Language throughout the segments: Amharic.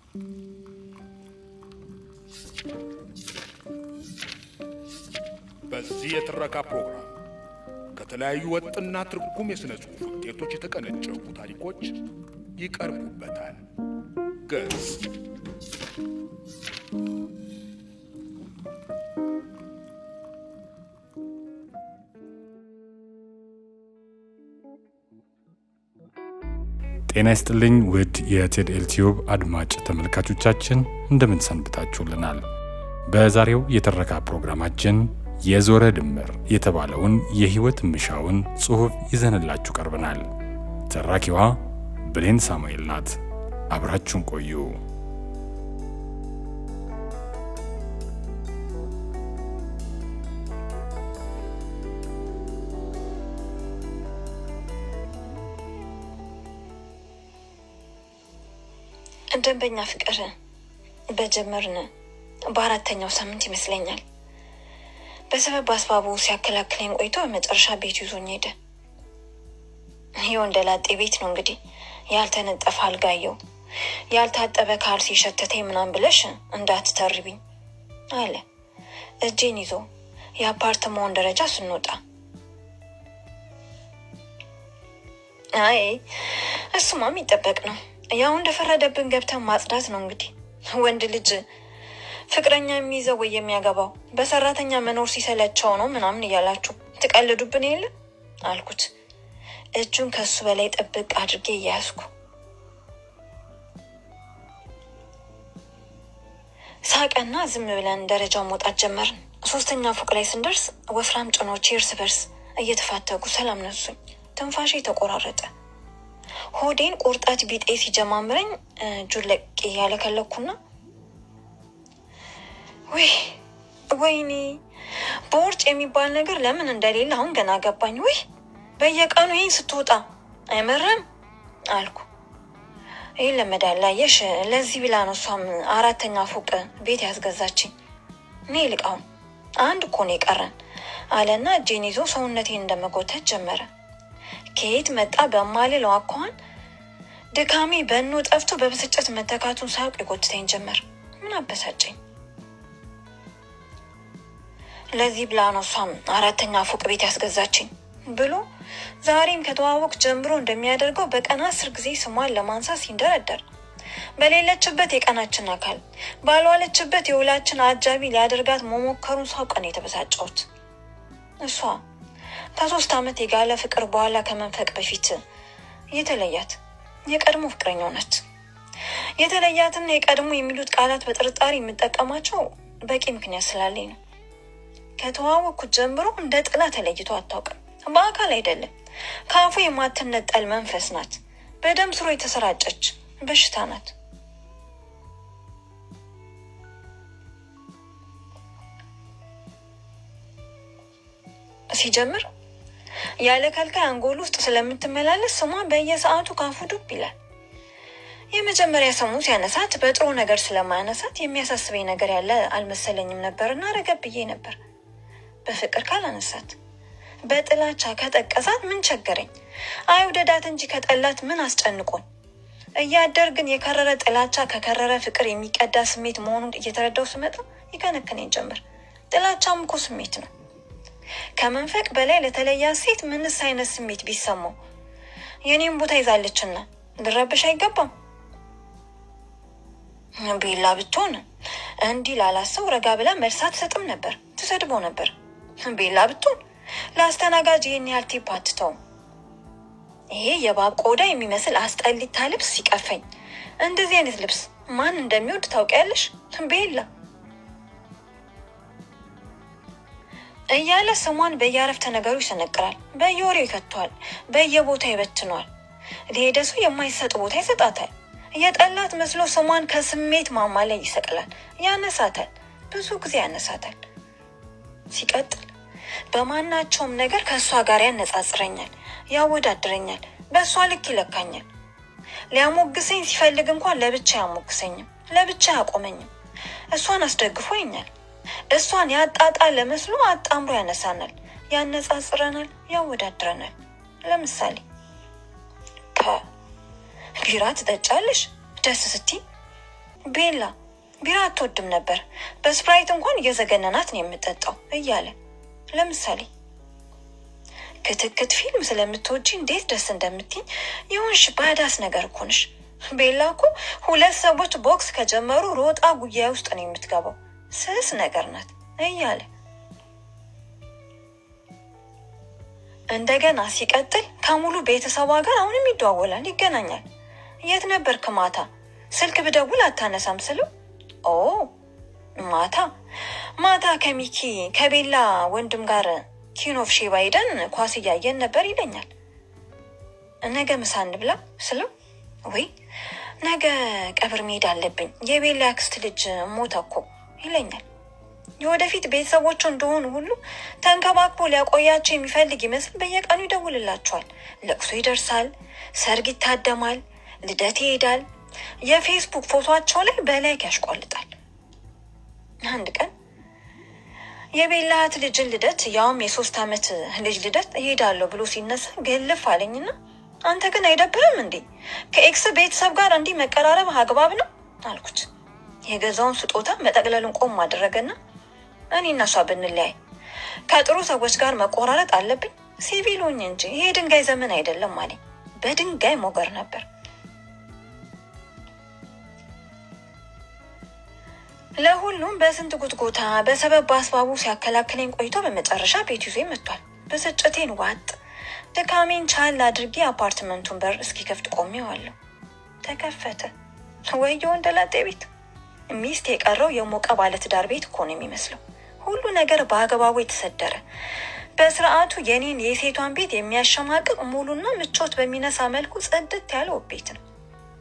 በዚህ የትረካ ፕሮግራም ከተለያዩ ወጥና ትርጉም የሥነ ጽሑፍ ውጤቶች የተቀነጨቡ ታሪኮች ይቀርቡበታል። ገጽ ጤና ይስጥልኝ ውድ የቴድኤል ቲዩብ አድማጭ ተመልካቾቻችን እንደምን ሰንብታችሁልናል? በዛሬው የትረካ ፕሮግራማችን የዞረ ድምር የተባለውን የሕይወት ምሻውን ጽሑፍ ይዘንላችሁ ቀርበናል። ተራኪዋ ብሌን ሳሙኤል ናት። አብራችሁን ቆዩ። ደንበኛ ፍቅር በጀመርን በአራተኛው ሳምንት ይመስለኛል በሰበብ አስባቡ ሲያከላክለኝ ቆይቶ በመጨረሻ ቤቱ ይዞኝ ሄደ። የወንደላጤ ቤት ነው እንግዲህ ያልተነጠፈ አልጋየው ያልታጠበ ካልሲ ሸተተኝ ምናምን ብለሽ እንዳትተርቢኝ አለ እጄን ይዞ የአፓርትማውን ደረጃ ስንወጣ። አይ እሱማ የሚጠበቅ ነው። ያው እንደፈረደብን ገብተን ማጽዳት ነው እንግዲህ። ወንድ ልጅ ፍቅረኛ የሚይዘው ወይ የሚያገባው በሰራተኛ መኖር ሲሰለቸው ነው ምናምን እያላችሁ ትቀልዱብን የለ አልኩት፣ እጁን ከሱ በላይ ጥብቅ አድርጌ እያያዝኩ። ሳቀና ዝም ብለን ደረጃውን መውጣት ጀመርን። ሶስተኛ ፎቅ ላይ ስንደርስ ወፍራም ጭኖች እርስ በርስ እየተፋተጉ ሰላም ነሱኝ። ትንፋሼ ተቆራረጠ። ሆዴን ቁርጠት ቢጤ ሲጀማምረኝ እጁን ለቄ ያለከለኩና ውይ ወይኔ በውርጭ የሚባል ነገር ለምን እንደሌለ አሁን ገና ገባኝ። ውይ በየቀኑ ይህን ስትወጣ አይመረም አልኩ። ይህ ለመዳል አየሽ፣ ለዚህ ብላ ነው እሷም አራተኛ ፎቅ ቤት ያስገዛችኝ። እኔ ልቃውን አንድ እኮ ነው የቀረን አለና እጄን ይዞ ሰውነቴን እንደመጎተት ጀመረ። ከየት መጣ በማልለው አኳኋን ድካሜ በኖ ጠፍቶ በብስጭት መተካቱን ሳያውቅ የጎትተኝ ጀመር። ምን አበሳጨኝ? ለዚህ ብላ ነው እሷም አራተኛ ፎቅ ቤት ያስገዛችኝ ብሎ ዛሬም ከተዋወቅ ጀምሮ እንደሚያደርገው በቀን አስር ጊዜ ስሟን ለማንሳት ሲንደረደር በሌለችበት የቀናችን አካል ባልዋለችበት የውላችን አጃቢ ሊያደርጋት መሞከሩን ሳውቅ ነው የተበሳጨሁት። እሷ ከሶስት ዓመት የጋለ ፍቅር በኋላ ከመንፈቅ በፊት የተለያት የቀድሞ ፍቅረኛው ናት። የተለያትና የቀድሞ የሚሉት ቃላት በጥርጣሬ የምጠቀማቸው በቂ ምክንያት ስላለኝ ነው። ከተዋወቅኩት ጀምሮ እንደ ጥላ ተለይቶ አታውቅም። በአካል አይደለም፣ ከአፉ የማትነጠል መንፈስ ናት። በደም ስሮ የተሰራጨች በሽታ ናት። ሲጀምር ያለ ከልካይ አንጎል ውስጥ ስለምትመላለስ ስሟ በየሰዓቱ ካፉ ዱብ ይላል። የመጀመሪያ ስሙ ሲያነሳት በጥሩ ነገር ስለማያነሳት የሚያሳስበኝ ነገር ያለ አልመሰለኝም ነበርና ረገብ ብዬ ነበር። በፍቅር ካላነሳት በጥላቻ ከጠቀሳት ምን ቸገረኝ? አይውደዳት እንጂ ከጠላት ምን አስጨንቆን? እያደር ግን የከረረ ጥላቻ ከከረረ ፍቅር የሚቀዳ ስሜት መሆኑን እየተረዳው ስመጣ ይከነክነኝ ጀምር። ጥላቻም እኮ ስሜት ነው። ከመንፈቅ በላይ ለተለያት ሴት ምንስ አይነት ስሜት ቢሰማው የኔም ቦታ ይዛለችና ልረብሽ አይገባም። ቤላ ብትሆን እንዲህ ላላሰው ረጋ ብላ መልስ አትሰጥም ነበር፣ ትሰድበው ነበር። ቤላ ብትሆን ለአስተናጋጅ ይህን ያህል ቲፕ አትተውም። ይሄ የባብ ቆዳ የሚመስል አስጠሊታ ልብስ ሲቀፈኝ፣ እንደዚህ አይነት ልብስ ማን እንደሚወድ ታውቂያለሽ? ቤላ እያለ ስሟን በየአረፍተ ነገሩ ይሰነቅራል፣ በየወሬው ይከቷል፣ በየቦታው ይበትኗል። ለሄደ ሰው የማይሰጥ ቦታ ይሰጣታል። የጠላት መስሎ ስሟን ከስሜት ማማ ላይ ይሰቅላል፣ ያነሳታል፣ ብዙ ጊዜ ያነሳታል። ሲቀጥል በማናቸውም ነገር ከእሷ ጋር ያነጻጽረኛል፣ ያወዳድረኛል፣ በእሷ ልክ ይለካኛል። ሊያሞግሰኝ ሲፈልግ እንኳን ለብቻ አያሞግሰኝም፣ ለብቻ አያቆመኝም። እሷን አስደግፎ ይኛል። እሷን ያጣጣለ መስሎ አጣምሮ ያነሳናል፣ ያነጻጽረናል፣ ያወዳድረናል። ለምሳሌ ከ ቢራ ትጠጫለሽ ደስ ስትይ ቤላ ቢራ አትወድም ነበር፣ በስፕራይት እንኳን እየዘገነናት ነው የምጠጣው እያለ ለምሳሌ ክትክት ፊልም ስለምትወጂ እንዴት ደስ እንደምትኝ የሆንሽ ባዳስ ነገር እኮ ነሽ። ቤላ እኮ ሁለት ሰዎች ቦክስ ከጀመሩ ሮጣ ጉያ ውስጥ ነው የምትገባው፣ ስስ ነገር ናት እያለ እንደገና ሲቀጥል ከሙሉ ቤተሰቧ ጋር አሁንም ይደዋወላል፣ ይገናኛል። የት ነበርክ ማታ? ስልክ ብደውል አታነሳም ስለው ኦ ማታ ማታ ከሚኪ ከቤላ ወንድም ጋር ኪኖፍ ሼባ ሄደን ኳስ እያየን ነበር ይለኛል። ነገ ምሳ እንብላ ስለው ወይ ነገ ቀብር መሄድ አለብኝ የቤላ ያክስት ልጅ ሞተ እኮ ይለኛል። የወደፊት ቤተሰቦቹ እንደሆኑ ሁሉ ተንከባክቦ ሊያቆያቸው የሚፈልግ ይመስል በየቀኑ ይደውልላቸዋል። ለቅሶ ይደርሳል፣ ሰርግ ይታደማል፣ ልደት ይሄዳል። የፌስቡክ ፎቶቸው ላይ በላይክ ያሽቋልጣል። አንድ ቀን የቤላ እህት ልጅን ልደት ያውም የሶስት ዓመት ልጅ ልደት እሄዳለሁ ብሎ ሲነሳ ገልፍ አለኝና አንተ ግን አይደብርም እንዴ ከኤክስ ቤተሰብ ጋር እንዲህ መቀራረብ አግባብ ነው አልኩት። የገዛውን ስጦታ መጠቅለሉን ቆም አደረገና እኔ እና እሷ ብንለያይ ከጥሩ ሰዎች ጋር መቆራረጥ አለብኝ ሲቪሉኝ እንጂ ይሄ ድንጋይ ዘመን አይደለም አለኝ። በድንጋይ ሞገር ነበር። ለሁሉም በስንት ጉትጎታ በሰበብ በአስባቡ ሲያከላክለኝ ቆይቶ በመጨረሻ ቤት ይዞ መጥቷል። ብስጭቴን ዋጥ ድካሜን ቻል አድርጌ አፓርትመንቱን በር እስኪከፍት ቆሜዋለሁ። ተከፈተ። ወየ ወንደላጤ ቤት ሚስት የቀረው የሞቀ ባለትዳር ቤት እኮ ነው የሚመስለው። ሁሉ ነገር በአግባቡ የተሰደረ በስርዓቱ የኔን የሴቷን ቤት የሚያሸማቅቅ ሙሉና ምቾት በሚነሳ መልኩ ጽድት ያለ ውብ ቤት ነው።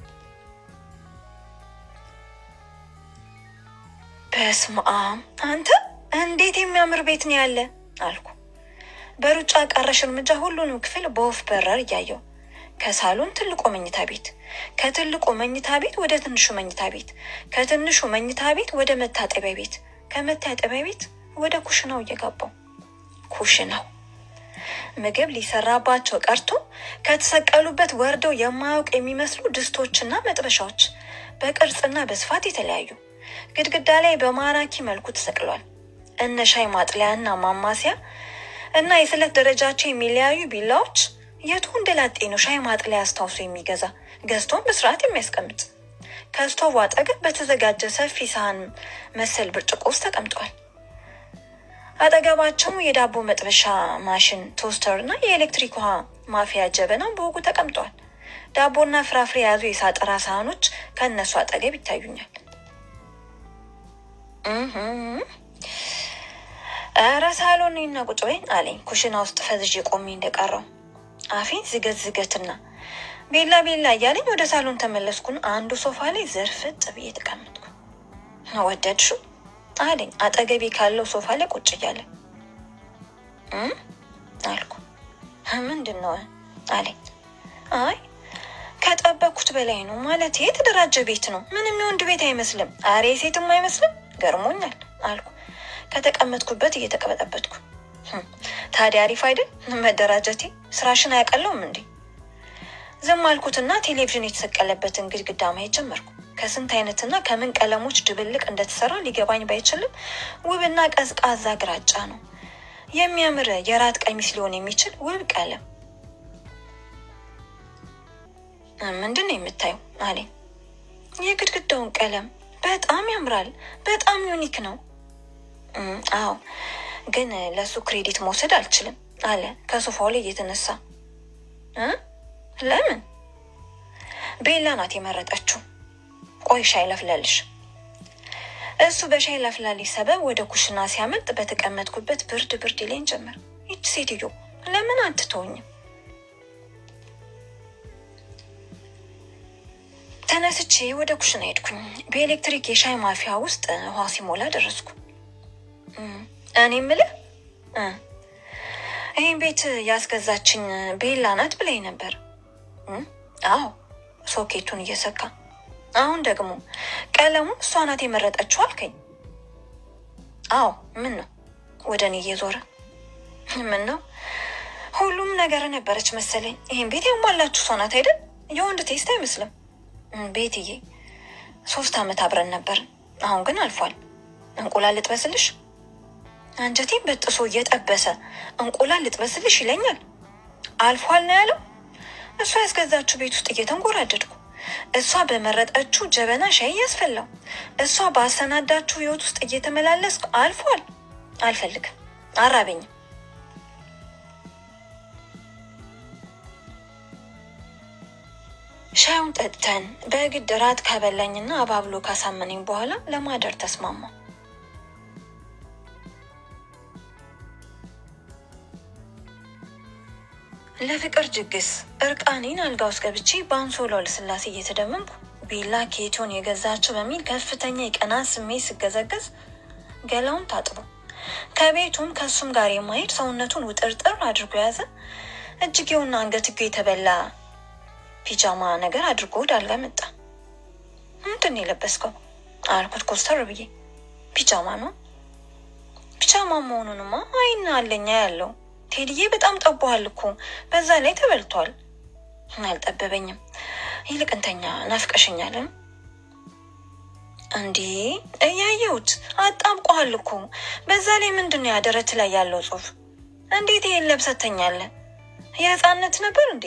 በስመ አብ አንተ እንዴት የሚያምር ቤት ነው ያለ አልኩ። በሩጫ ቀረሽ እርምጃ ሁሉንም ክፍል በወፍ በረር እያየው ከሳሎን ትልቁ መኝታ ቤት፣ ከትልቁ መኝታ ቤት ወደ ትንሹ መኝታ ቤት፣ ከትንሹ መኝታ ቤት ወደ መታጠቢያ ቤት፣ ከመታጠቢያ ቤት ወደ ኩሽናው እየገባው ኩሽናው ምግብ ሊሰራባቸው ቀርቶ ከተሰቀሉበት ወርደው የማያውቅ የሚመስሉ ድስቶችና መጥበሻዎች በቅርጽና በስፋት የተለያዩ ግድግዳ ላይ በማራኪ መልኩ ተሰቅሏል። እነ ሻይ ማጥለያና ማማሲያ እና የስለት ደረጃቸው የሚለያዩ ቢላዎች የቱ እንደላጤ ነው ሻይ ማጥለያ አስታውሶ የሚገዛ ገዝቶን በስርዓት የሚያስቀምጥ። ከስቶቭ አጠገብ በተዘጋጀ ሰፊ ሳህን መሰል ብርጭቆ ውስጥ ተቀምጧል። አጠገባቸው የዳቦ መጥበሻ ማሽን፣ ቶስተር እና የኤሌክትሪክ ውሃ ማፍያ ጀበና በወጉ ተቀምጧል። ዳቦና ፍራፍሬ የያዙ የሳጠራ ሳህኖች ከእነሱ አጠገብ ይታዩኛል። ኧረ ሳሎን እና ቁጭ በይ አለኝ። ኩሽና ውስጥ ፈዝዤ ቆሜ እንደቀረው አፌን ዝገት ዝገትና ቤላ ቤላ እያለኝ ወደ ሳሎን ተመለስኩን። አንዱ ሶፋ ላይ ዝርፍጥ ብዬ ተቀመጥኩ። ወደድሽው አለኝ አጠገቤ ካለው ሶፋ ላይ ቁጭ እያለ አልኩ። ምንድን ነው አለኝ። አይ ከጠበኩት በላይ ነው ማለት የተደራጀ ቤት ነው። ምንም የወንድ ቤት አይመስልም። አሬ ሴትም አይመስልም። ገርሞኛል አልኩ ከተቀመጥኩበት እየተቀበጠበትኩ። ታዲያ አሪፍ አይደል መደራጀቴ? ስራሽን አያቀለውም እንዴ? ዝም አልኩትና ቴሌቪዥን የተሰቀለበትን ግድግዳ ማየት ጀመርኩ። ከስንት አይነትና ከምን ቀለሞች ድብልቅ እንደተሰራ ሊገባኝ ባይችልም ውብና ቀዝቃዛ ግራጫ ነው። የሚያምር የራት ቀሚስ ሊሆን የሚችል ውብ ቀለም። ምንድን ነው የምታየው አለኝ። የግድግዳውን ቀለም በጣም ያምራል። በጣም ዩኒክ ነው። አዎ፣ ግን ለእሱ ክሬዲት መውሰድ አልችልም አለ ከሶፋው ላይ እየተነሳ። ለምን? ቤላ ናት የመረጠችው። ቆይ ሻይ ላፍላልሽ። እሱ በሻይ ላፍላልሽ ሰበብ ወደ ኩሽና ሲያመልጥ በተቀመጥኩበት ብርድ ብርድ ይለኝ ጀመር። ይች ሴትዮ ለምን አትተውኝም? ተነስቼ ወደ ኩሽና ሄድኩኝ። በኤሌክትሪክ የሻይ ማፊያ ውስጥ ውሃ ሲሞላ ደረስኩ። እኔ ምልህ ይህን ቤት ያስገዛችኝ ቤላ ናት ብላኝ ነበር። አዎ ሶኬቱን እየሰካ አሁን ደግሞ ቀለሙ እሷ ናት የመረጠችው አልከኝ። አዎ ምን ነው ወደ እኔ እየዞረ ምን ነው ሁሉም ነገር ነበረች መሰለኝ። ይህን ቤት ያሟላችሁ እሷ ናት አይደል? የወንድ ቴስት አይመስልም። ቤትዬ ሶስት ዓመት አብረን ነበር። አሁን ግን አልፏል። እንቁላል ልጥበስልሽ? አንጀቴን በጥሶ እየጠበሰ እንቁላል ልጥበስልሽ ይለኛል። አልፏል ነው ያለው። እሷ ያስገዛችው ቤት ውስጥ እየተንጎራደድኩ እሷ በመረጠችው ጀበና ሻይ እያስፈላው እሷ ባሰናዳችው ህይወት ውስጥ እየተመላለስኩ አልፏል። አልፈልግም፣ አራበኝም። ሻዩን ጠጥተን በግድ ራት ከበላኝና አባብሎ ካሳመነኝ በኋላ ለማደር ተስማማ። ለፍቅር ጅግስ እርቃኔን አልጋ ውስጥ ገብቼ በአንሶላው ልስላሴ እየተደመምኩ ቤላ ኬቶን የገዛቸው በሚል ከፍተኛ የቀናት ስሜት ስገዘገዝ ገላውን ታጥቦ ከቤቱም ከእሱም ጋር የማሄድ ሰውነቱን ውጥርጥር አድርጎ የያዘ እጅጌውና አንገትጌው የተበላ ፒጃማ ነገር አድርጎ ወደ አልጋ መጣ። ምንድን ነው የለበስከው አልኩት ኮስተር ብዬ። ፒጃማ ነው። ፒጃማ መሆኑንማ አይን አለኛ ያለው ቴዲዬ በጣም ጠቧል እኮ በዛ ላይ ተበልቷል። አልጠበበኝም። ይልቅ እንተኛ ናፍቀሽኛልን? እንዴ እያየሁት አጣብቆሃል እኮ በዛ ላይ ምንድን ነው ያደረት ላይ ያለው ጽሑፍ? እንዴት ይሄን ለብሰህ ትተኛለህ? የህፃነት ነበር እንዴ?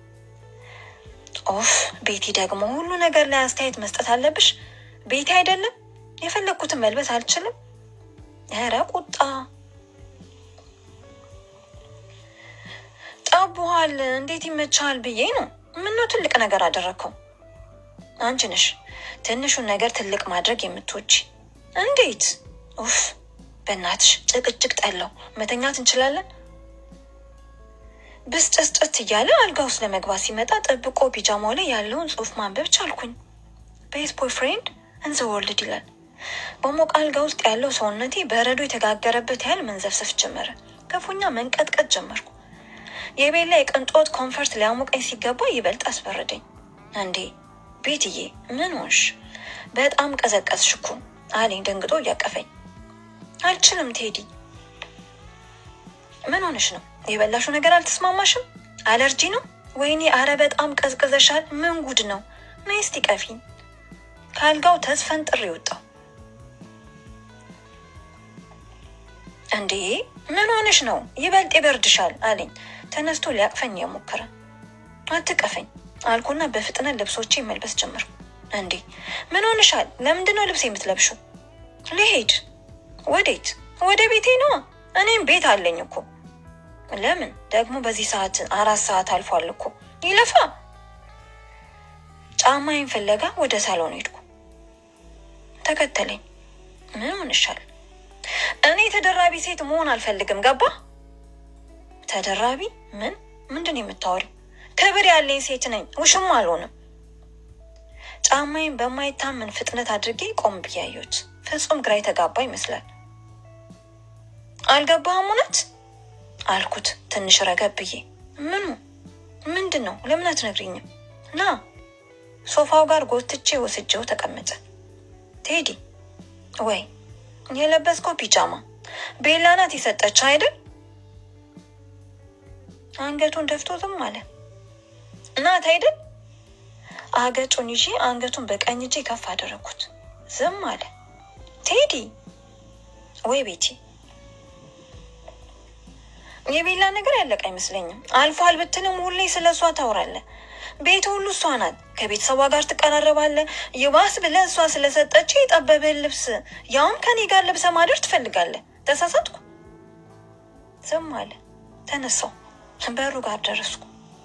ኦፍ ቤቲ ደግሞ ሁሉ ነገር ላይ አስተያየት መስጠት አለብሽ። ቤቲ አይደለም የፈለግኩትን መልበስ አልችልም። ኧረ ቁጣ ጠቡሃል። እንዴት ይመቻል ብዬ ነው። ምነው ትልቅ ነገር አደረግከው? አንቺ ነሽ ትንሹን ነገር ትልቅ ማድረግ የምትወጪ። እንዴት? ኡፍ በእናትሽ ጭቅጭቅ ጠላው። መተኛት እንችላለን። ብስጭስጭት እያለ አልጋ ውስጥ ለመግባት ሲመጣ ጠብቆ ፒጃማው ላይ ያለውን ጽሑፍ ማንበብ ቻልኩኝ። ቤስት ቦይፍሬንድ እንዘ ወርልድ ይላል። በሞቅ አልጋ ውስጥ ያለው ሰውነቴ በረዶ የተጋገረበት ያህል መንዘፍሰፍ ጀመረ። ክፉኛ መንቀጥቀጥ ጀመርኩ። የቤላ የቅንጦት ኮንፈርት ሊያሞቀኝ ሲገባ ይበልጥ አስፈረደኝ። እንዴ ቤትዬ ምን ሆንሽ? በጣም ቀዘቀዝሽ እኮ አለኝ ደንግጦ እያቀፈኝ። አልችልም ቴዲ። ምን ሆንሽ ነው? የበላሹ ነገር አልተስማማሽም? አለርጂ ነው? ወይኔ አረ በጣም ቀዝቅዘሻል። ምን ጉድ ነው? ነይ እስቲ ቀፊኝ። ከአልጋው ተስፈንጥሬ ወጣሁ። እንዴ ምን ሆንሽ ነው? ይበልጥ ይበርድሻል አለኝ ተነስቶ ሊያቅፈኝ የሞከረ። አትቀፈኝ አልኩና በፍጥነት ልብሶቼ መልበስ ጀመርኩ። እንዴ ምን ሆንሻል? ለምንድን ነው ልብስ የምትለብሽው? ልሄድ። ወዴት? ወደ ቤቴ ነዋ። እኔም ቤት አለኝ እኮ። ለምን ደግሞ በዚህ ሰዓት? አራት ሰዓት አልፏል እኮ። ይለፋ። ጫማዬን ፍለጋ ወደ ሳሎን ሄድኩ። ተከተለኝ። ምን ሆንሻል? እኔ ተደራቢ ሴት መሆን አልፈልግም። ገባ? ተደራቢ ምን? ምንድን ነው የምታወሪው? ክብር ያለኝ ሴት ነኝ። ውሽም አልሆንም። ጫማዬን በማይታመን ፍጥነት አድርጌ ቆም ብዬ አየሁት። ፍጹም ግራ የተጋባ ይመስላል። አልገባህም? እውነት አልኩት ትንሽ ረገብ ብዬ። ምኑ? ምንድን ነው? ለምን አትነግሪኝም? ና ሶፋው ጋር ጎትቼ ወስጄው ተቀመጠ። ቴዲ ወይ የለበስከው ፒጃማ ቤላ ናት የሰጠች አይደል? አንገቱን ደፍቶ ዝም አለ። ናት አይደል? አገጩን ይዤ አንገቱን በቀኝ እጄ ከፍ አደረግኩት። ዝም አለ። ቴዲ ወይ ቤቲ የቤላ ነገር ያለቀ አይመስለኝም። አልፏል ብትልም ሁሌ ስለ እሷ ታውራለህ። ቤት ሁሉ እሷ ናት። ከቤተሰቧ ጋር ትቀራረባለህ። ይባስ ብለህ እሷ ስለሰጠች የጠበበን ልብስ ያውም ከኔ ጋር ለብሰ ማደር ትፈልጋለህ። ተሳሳትኩ። ዝም አለ። ተነሳው። በሩ ጋር ደረስኩ።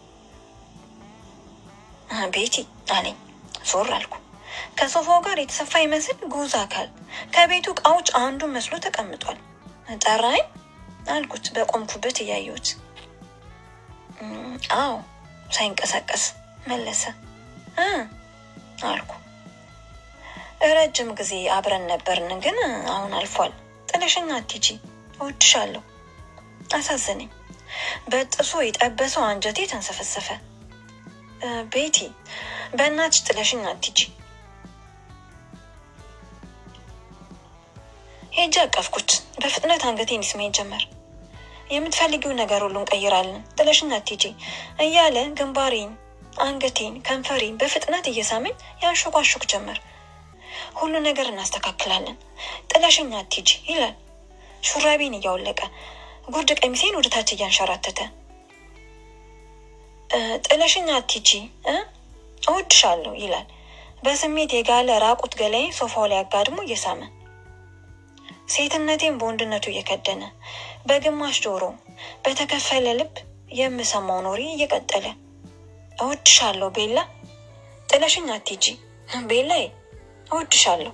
ቤቲ አለኝ። ዞር አልኩ። ከሶፋው ጋር የተሰፋ ይመስል ጉዝ አካል ከቤቱ እቃዎች አንዱ መስሎ ተቀምጧል። ጠራኝ አልኩት በቆምኩበት እያየሁት። አዎ ሳይንቀሳቀስ መለሰ። እ አልኩ ረጅም ጊዜ አብረን ነበርን፣ ግን አሁን አልፏል። ጥለሽኝ አትሂጂ፣ እወድሻለሁ። አሳዘነኝ። በጥሶ የጠበሰው አንጀቴ ተንሰፈሰፈ። ቤቲ በእናትሽ ጥለሽኝ አትሂጂ። ሄጄ አቀፍኩት። በፍጥነት አንገቴን ይስመኝ ጀመር። የምትፈልጊው ነገር ሁሉ እንቀይራለን፣ ጥለሽኝ አትሂጂ እያለ ግንባሬን፣ አንገቴን፣ ከንፈሬን በፍጥነት እየሳመኝ ያንሾኳሾክ ጀመር። ሁሉ ነገር እናስተካክላለን። ጥለሽኝ አትሂጂ ይላል ሹራቤን እያወለቀ ጉርድ ቀሚሴን ወደ ታች እያንሸራተተ ጥለሽኝ አትሂጂ እ እወድሻለሁ ይላል በስሜት የጋለ ራቁት ገላዬን ሶፋው ላይ አጋድሞ እየሳመ ሴትነቴን በወንድነቱ እየከደነ በግማሽ ጆሮ በተከፈለ ልብ የምሰማው ኖሪ እየቀጠለ እወድሻለሁ ቤላ፣ ጥለሽኝ አትሂጂ ቤላዬ፣ እወድሻለሁ።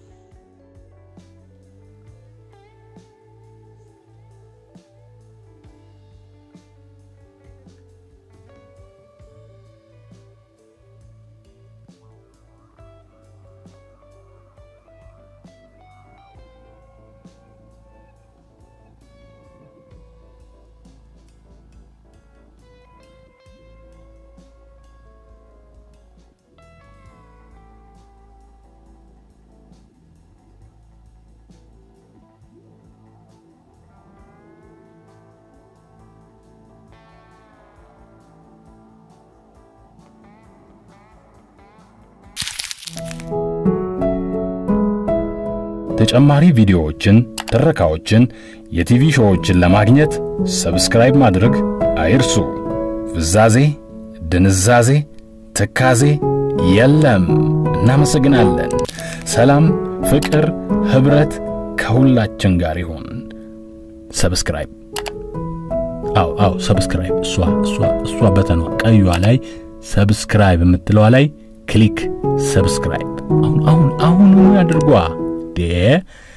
ተጨማሪ ቪዲዮዎችን፣ ትረካዎችን፣ የቲቪ ሾዎችን ለማግኘት ሰብስክራይብ ማድረግ አይርሱ። ፍዛዜ፣ ድንዛዜ፣ ትካዜ የለም። እናመሰግናለን። ሰላም፣ ፍቅር፣ ኅብረት ከሁላችን ጋር ይሁን። ሰብስክራይብ አው አው ሰብስክራይብ እሷ እሷ እሷ በተኗ ቀዩዋ ላይ ሰብስክራይብ የምትለዋ ላይ ክሊክ ሰብስክራይብ አሁን አሁን አሁን ያድርጓ ዴ